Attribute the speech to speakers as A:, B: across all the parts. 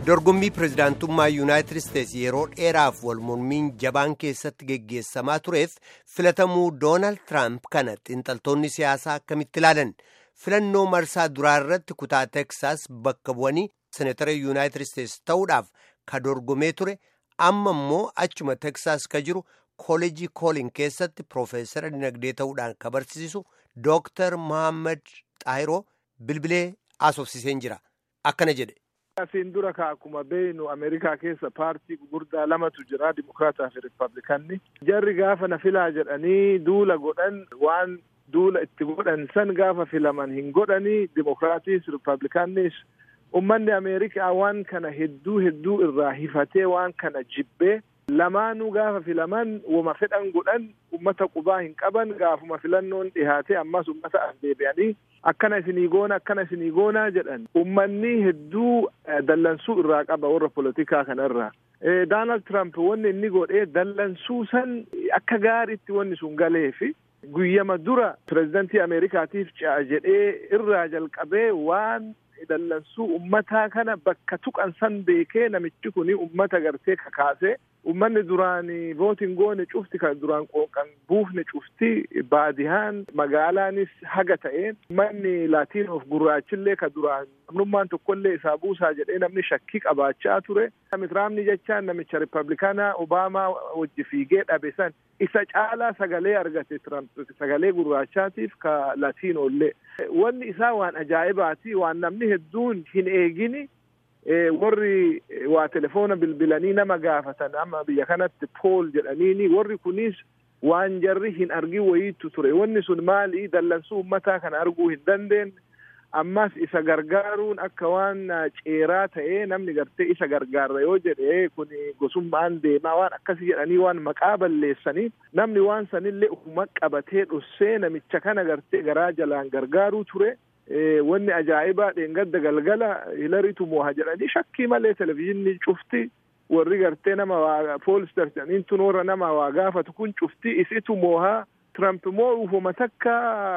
A: dorgommii pirezidaantummaa yuunaayitid isteetsi yeroo dheeraaf wal mormiin jabaan keessatti geggeessamaa tureef filatamuu doonaald tiraamp kana xiinxaltoonni siyaasaa akkamitti ilaalan filannoo marsaa duraa irratti kutaa teksaas bakka bu'anii seenatara yuunaayitid isteetsi ta'uudhaaf ka dorgomee ture amma immoo achuma teksaas ka jiru kooleejii koolin keessatti piroofeesara dinagdee ta'uudhaan ka barsiisu dooktar mohaammed xaahiroo bilbilee haasofsiiseen jira akkana jedhe.
B: Asiin dura ka akkuma beeynu Ameerikaa keessa paartii gurguddaa lamatu jira Dimokiraataa fi Rippablikanni. Jarri gaafa na filaa jedhanii duula godhan waan duula itti godhan san gaafa filaman hin godhanii Dimokiraatiis Rippablikannis ummanni Ameerikaa waan kana hedduu hedduu irraa hifatee waan kana jibbee lamaanuu gaafa filaman wama fedhan godhan ummata qubaa hin qaban gaafuma filannoon dhihaatee ammas ummata as deebi'anii akkana isinii goona akkana isinii goonaa jedhan ummanni hedduu dallansuu irraa qaba warra polotikaa kanarraa. Doonaald Tiraamp wanni inni godhee dallansuu san akka gaariitti wanni sun galeefi guyyama dura pirezidantii Ameerikaatiif ce'a jedhee irraa jalqabee waan dallansuu ummataa kana bakka tuqan san beekee namichi kun ummata gartee kakaasee ummanni duraan vootin goone cufti kan duraan qooqan buufne cufti baadihaan magaalaanis haga ta'een ummanni laatiinoof gurraachillee ka duraan namnummaan tokkollee isaa buusaa jedhee namni shakkii qabaachaa ture. Tiraamni jechaan namicha rippablikaanaa Obaamaa wajji fiigee dhabe san isa caalaa sagalee argate Tiraamp sagalee gurraachaatiif ka laatiinoollee. Wanni isaa waan ajaa'ibaati waan namni hedduun hin eegini warri waa telefoona bilbilanii nama gaafatan amma biyya kanatti pool jedhaniini warri kunis waan jarri hin argin wayiitu ture wanni sun maali dallansuu ummataa kana arguu hin dandeenye ammas isa gargaaruun akka waan ceeraa ta'ee namni gartee isa gargaarra yoo jedhe kun gosummaan deemaa waan akkasii jedhanii waan maqaa balleessanii namni waan sanillee ufuma qabatee dhossee namicha kana gartee garaa jalaan gargaaruu ture. wanni ajaa'ibaa dheengadda galgala hilariitu mooha jedhanii shakkii malee televizyiinni cufti warri gartee nama waa poolistar jedhaniin tun warra nama waa gaafatu kun cufti isitu moohaa Tiraamp immoo ufuma takka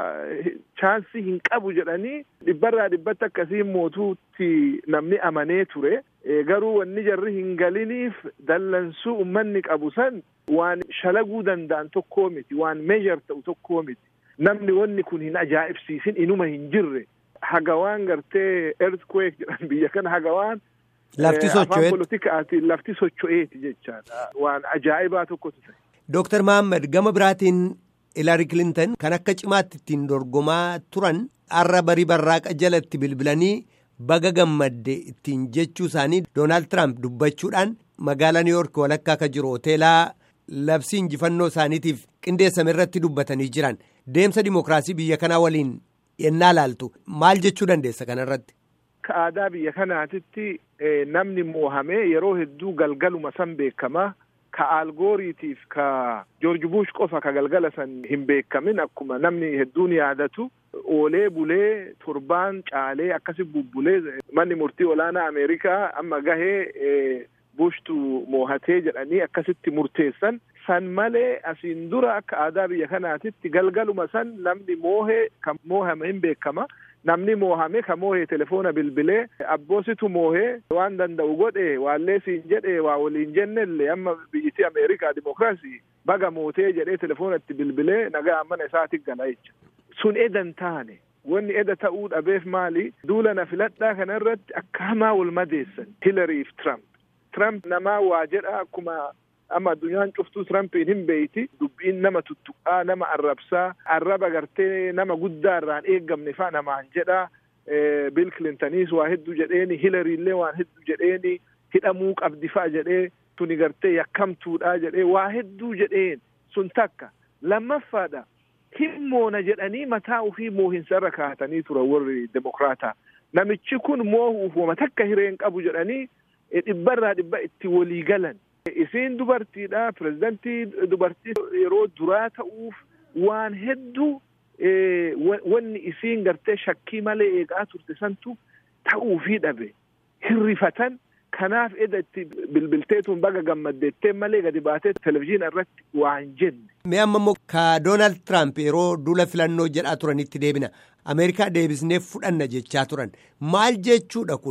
B: chaansii hin qabu jedhanii dhibbarraa dhibbatti akkasiin mootuutti namni amanee ture garuu wanni jarri hin galiniif dallansuu ummanni qabu san waan shalaguu danda'an tokkoo miti waan meejar ta'u tokkoo miti. namni wanni kun hin ajaa'ibsiisin inuma hin jirre hagawaan gartee earthquake jedhan biyya kana hagawaan
A: lafti socho'eeti
B: politikaatiin lafti socho'eeti jechaadha waan ajaa'ibaa tokkotu ta'e.
A: Dooktar Mahammad gama biraatiin Hilaari Kilintan kan akka cimaatti ittiin dorgomaa turan har'a barii barraaqa jalatti bilbilanii baga gammadde ittiin jechuu isaanii Doonaald Tiraamp dubbachuudhaan magaalaa Niiyoork walakkaa akka jiru hoteelaa labsii injifannoo isaaniitiif qindeessame irratti dubbatanii jiran deemsa dimookiraasii biyya kanaa waliin yennaa laaltu maal jechuu dandeessa kanarratti.
B: Akka aadaa biyya kanaatitti namni moohamee yeroo hedduu galgaluma san beekama. Ka algooriitiif ka Joorji Buush qofa ka galgala san hin beekamin akkuma namni hedduun yaadatu oolee bulee torbaan caalee akkasi bubbulee manni murtii olaanaa Ameerikaa amma gahee buushtu moohatee jedhanii akkasitti murteessan san malee asiin dura akka aadaa biyya kanaatitti galgaluma san namni moohee kan moohame hin beekama. namni moohame ka moohee telefoona bilbilee abboositu moohee waan danda'u godhe waallee siin jedhe waa waliin jennellee amma biyyittii ameerikaa dimokiraasii baga mootee jedhee telefoonatti bilbilee nagaa mana isaatti gala jecha sun edan taane wanni eda ta'uu dhabeef maali duula na filadhaa kana irratti akka hamaa wal madeessan hilariif tramp tramp namaa waa jedha akkuma amma addunyaan cuftuu Tirampiin hin beeyti dubbiin nama tuttuqaa nama arrabsaa arraba gartee nama guddaa irraan eeggamne fa'a namaan jedha Bill Clintoniis waa hedduu jedheeni Hilariillee waan hedduu jedheeni hidhamuu qabdi fa'a jedhee tuni gartee yakkamtuudha jedhee waa hedduu jedheen sun takka lammaffaadha hin moona jedhanii mataa ofii moohinsarra kaa'atanii turan warri demokraataa namichi kun moohuuf wama takka hireen qabu jedhanii dhibbarraa dhibba itti walii galan. Isiin dubartiidha. Pireezidantii dubartii yeroo duraa ta'uuf waan hedduu wanni isiin gartee shakkii malee eegaa turte santu ta'uufii dhabe. Hirrifatan kanaaf eda itti bilbilteetuun baga gammaddeettee malee gadi baatee televizyiina irratti waan jenne.
A: Mee amma immoo ka Doonaald Tiraamp yeroo duula filannoo jedhaa turanitti deebina. Ameerikaa deebisnee fudhanna jechaa turan. Maal jechuudha kun?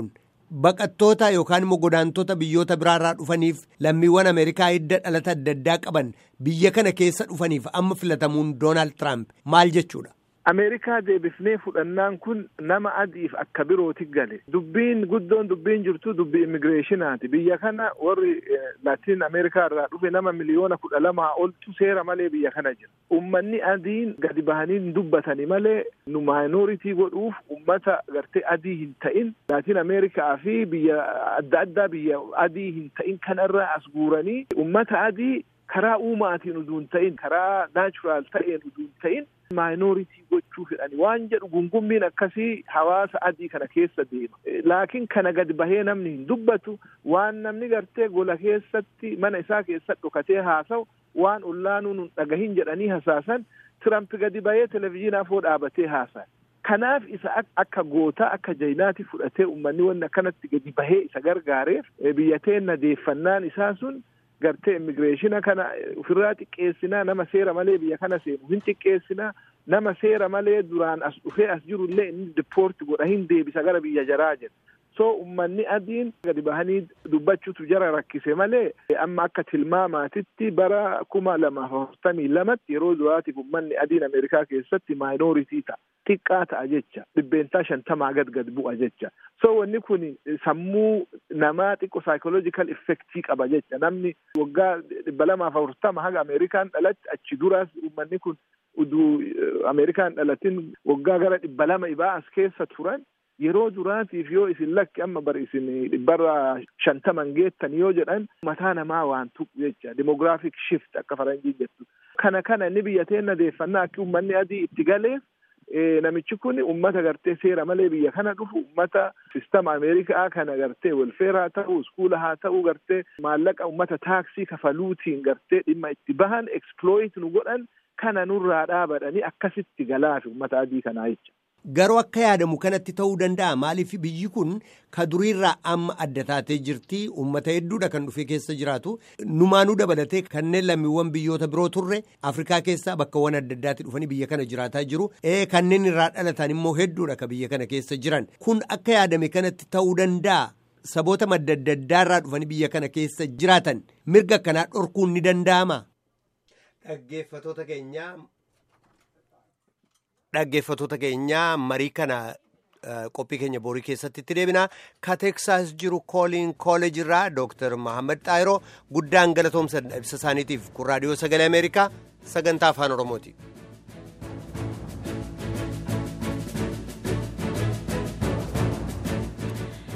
A: baqattoota yookaan immoo godaantota biyyoota biraarraa dhufaniif lammiiwwan Ameerikaa hidda dhalata adda addaa qaban biyya kana keessa dhufaniif amma filatamuun Doonaald Tiraamp maal jechuudha?
B: Ameerikaa deebifnee fudhannaan kun nama adiif akka birooti gale. Dubbiin guddoon dubbiin jirtu dubbii immigireeshinaati. Biyya kana warri Laatiin Ameerikaa irraa dhufe nama miliyoona kudha lamaa oltu seera malee biyya kana jira. Ummanni adiin gadi bahanii hin dubbatani malee nu maayinooritii godhuuf ummata gartee adii hin ta'in Laatiin Ameerikaa fi biyya adda addaa biyya adii hin ta'in kanarraa as guuranii ummata adii karaa uumaatiin utuu hin ta'in karaa naachuraal ta'een utuu hin ta'in maayinooritii gochuu fedhani waan jedhu gungummiin akkasii hawaasa adii kana keessa deema laakiin kana gadi bahee namni hin dubbatu waan namni gartee gola keessatti mana isaa keessatti dhokatee haasa'u waan ollaanuun hin dhagahin jedhanii hasaasan tiramp gadi bahee televezyiinaa foo dhaabatee haasa'e kanaaf isa akka gootaa akka jaynaati fudhatee ummanni wanni akkanatti gadi bahee isa gargaareef biyya teenna deeffannaan isaa sun gartee immigireeshina kana ofirraa xiqqeessinaa nama seera malee biyya kana seenu hin xiqqeessinaa nama seera malee duraan as dhufee as jiru illee inni dipoorti godha hin deebisa gara biyya jaraa jedha soo ummanni adiin gadi bahanii dubbachuutu jara rakkise malee amma akka tilmaamaatitti bara kuma lamaaf afurtamii lamatti yeroo duraatiif ummanni adiin ameerikaa keessatti maayinooritii ta'a xiqqaa ta'a jecha dhibbeentaa shantamaa gad gad bu'a jecha so wanni kun sammuu namaa xiqqo saayikoloojikal effektii qaba jecha namni waggaa dhibba lamaaf afurtama haga ameerikaan dhalatti achi duraas ummanni kun uduu ameerikaan dhalatin waggaa gara dhibba lama ibaa as keessa turan yeroo duraatiif yoo isin lakki amma bar isin dhibbarra shantaman geettan yoo jedhan mataa namaa waan tuqu jecha demograafik shift akka faranjiin jettu kana kana inni biyya teenna deeffannaa akka ummanni adii itti galeef namichi kun ummata gartee seera malee biyya kana dhufu ummata sistama ameerikaa kana gartee welfeer haa ta'u iskuula haa ta'u gartee maallaqa ummata taaksii kafaluutiin gartee dhimma itti bahan eksploit nu godhan kana nurraa dhaabadhanii akkasitti galaafi ummata adii kanaa jecha.
A: Garuu akka yaadamu kanatti ta'uu danda'a maaliif biyyi kun ka duriirraa amma adda taatee jirti uummata hedduudha kan dhufee keessa jiraatu numaanuu dabalatee kanneen lammiiwwan biyyoota biroo turre Afrikaa keessaa bakkawwan adda addaatti dhufanii biyya kana jiraataa jiru ee kanneen irraa dhalatan immoo hedduudha ka biyya kana keessa jiran kun akka yaadame kanatti ta'uu danda'a. Saboota madda adda addaarraa dhufanii biyya kana keessa jiraatan mirga akkanaa dhorkuun ni danda'ama. Dhaggeeffatoota keenyaa. Dhaggeeffatoota keenyaa marii kana qophii keenya boorii keessatti itti deebina ka teeksaas jiru kooliin kooleej irraa dooktar Mahammad Xaayiroo guddaan galatoomsa ibsa isaaniitiif kun raadiyoo sagalee Ameerikaa sagantaa afaan Oromooti.